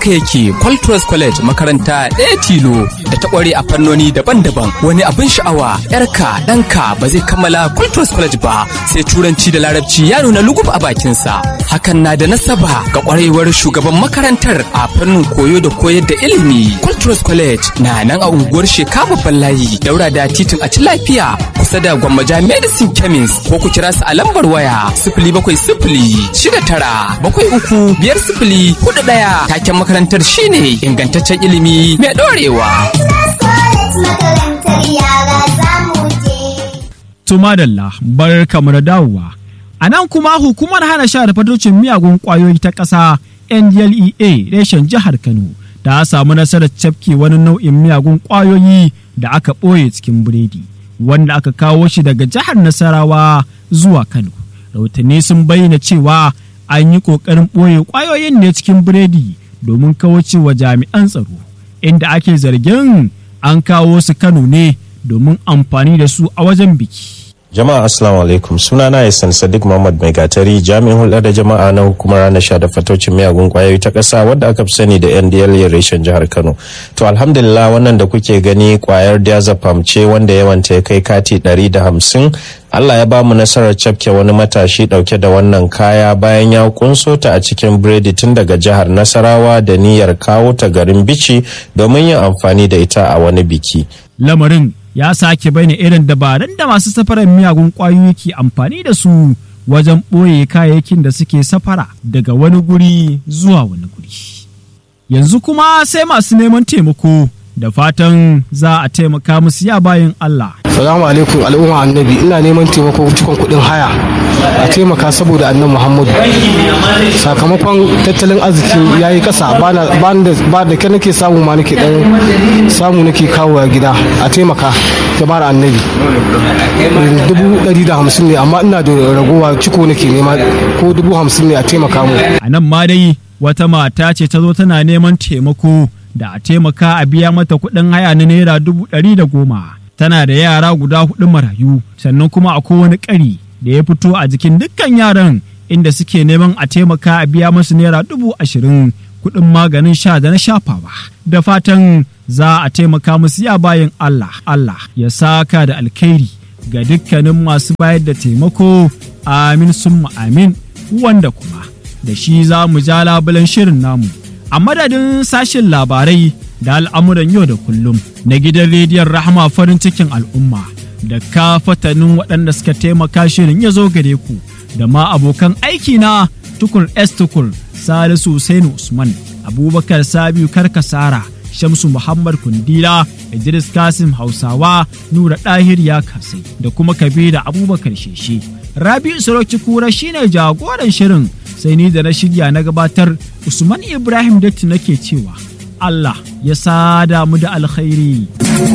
haka yake Qualtros College makaranta ɗaya tilo da ta ƙware a fannoni daban-daban wani abin sha'awa yarka ɗanka ba zai kammala Qualtros College ba sai turanci da larabci ya nuna lugub a bakinsa hakan na da nasaba ga ƙwarewar shugaban makarantar a fannin koyo da koyar da ilimi Qualtros College na nan a unguwar Sheka babban layi daura da titin a ci lafiya kusa da Gwammaja Medicine Chemist ko ku kira su a lambar waya sifili bakwai sifili shida tara bakwai uku biyar sifili hudu ɗaya taken makarantar shine ingantaccen ilimi mai ɗorewa. Tumadalla bar kamar dawowa. A nan kuma hukumar hana sha da fatocin miyagun ƙwayoyi ta ƙasa NDLEA reshen jihar Kano ta samu nasarar cafke wani nau'in miyagun ƙwayoyi da aka ɓoye cikin biredi wanda aka kawo shi daga jihar Nasarawa zuwa Kano. Rahotanni sun bayyana cewa an yi ƙoƙarin ɓoye ƙwayoyin ne cikin biredi domin wa jami'an tsaro inda ake zargin an kawo su Kano ne domin amfani da su a wajen biki. Jama'a Assalamu alaikum sunana Yasan Sadiq Muhammad Mai Gatari jami'in hulɗa da jama'a na hukumar ranar sha da fatocin miyagun kwayoyi ta ƙasa wadda aka fi sani da NDLA reshen jihar Kano. To alhamdulillah wannan da kuke gani kwayar diazepam ce wanda yawanta ya kai kati ɗari da hamsin Allah ya ba mu nasarar cafke wani matashi ɗauke da wannan kaya bayan ya kunso ta a cikin biredi tun daga jihar Nasarawa da niyyar kawo ta garin Bici domin yin amfani da ita a wani biki. Lamarin ya sake bayyana irin dabarun da masu safarar miyagun ƙwayoyi ke amfani da su wajen ɓoye kayayyakin da suke safara daga wani guri zuwa wani guri. Yanzu kuma sai masu neman taimako da fatan za a taimaka musu ya bayan Allah. Salamu alaikum al'umma annabi ina neman taimako cikin kuɗin haya a taimaka saboda annan Muhammadu. Sakamakon tattalin arziki ya yi ƙasa ba da ke nake samu ma nake ɗan samu nake kawo a gida a taimaka jama'ar annabi. Dubu ɗari da hamsin ne amma ina da ragowa ciko nake nema ko dubu hamsin ne a taimaka mu. A nan ma dai wata mata ce ta zo tana neman taimako da a taimaka a biya mata kuɗin haya na naira dubu ɗari da goma. tana da yara guda hudu marayu sannan kuma akwai wani ƙari da ya fito a jikin dukkan yaran inda suke neman a taimaka a biya masu naira dubu ashirin kuɗin maganin sha da na shafawa da fatan za a taimaka musu ya bayan Allah Allah ya saka da alkhairi ga dukkanin masu bayar da taimako amin summa amin wanda kuma da shi za mu ja labulen shirin namu a madadin sashen labarai da al'amuran yau da kullum na gidan rediyon rahama farin cikin al'umma da kafatanin waɗanda suka taimaka shirin ya zo gare ku da ma abokan aiki na tukur s tukur salisu Hussein usman abubakar sabiu karkasara shamsu muhammad kundila idris kasim hausawa nura ɗahir ya kasai da kuma kabira abubakar sheshe rabi'u sarauci kura shine jagoran shirin sai ni da na shirya na gabatar usman ibrahim datti nake cewa Allah ya sada mu da alkhairi.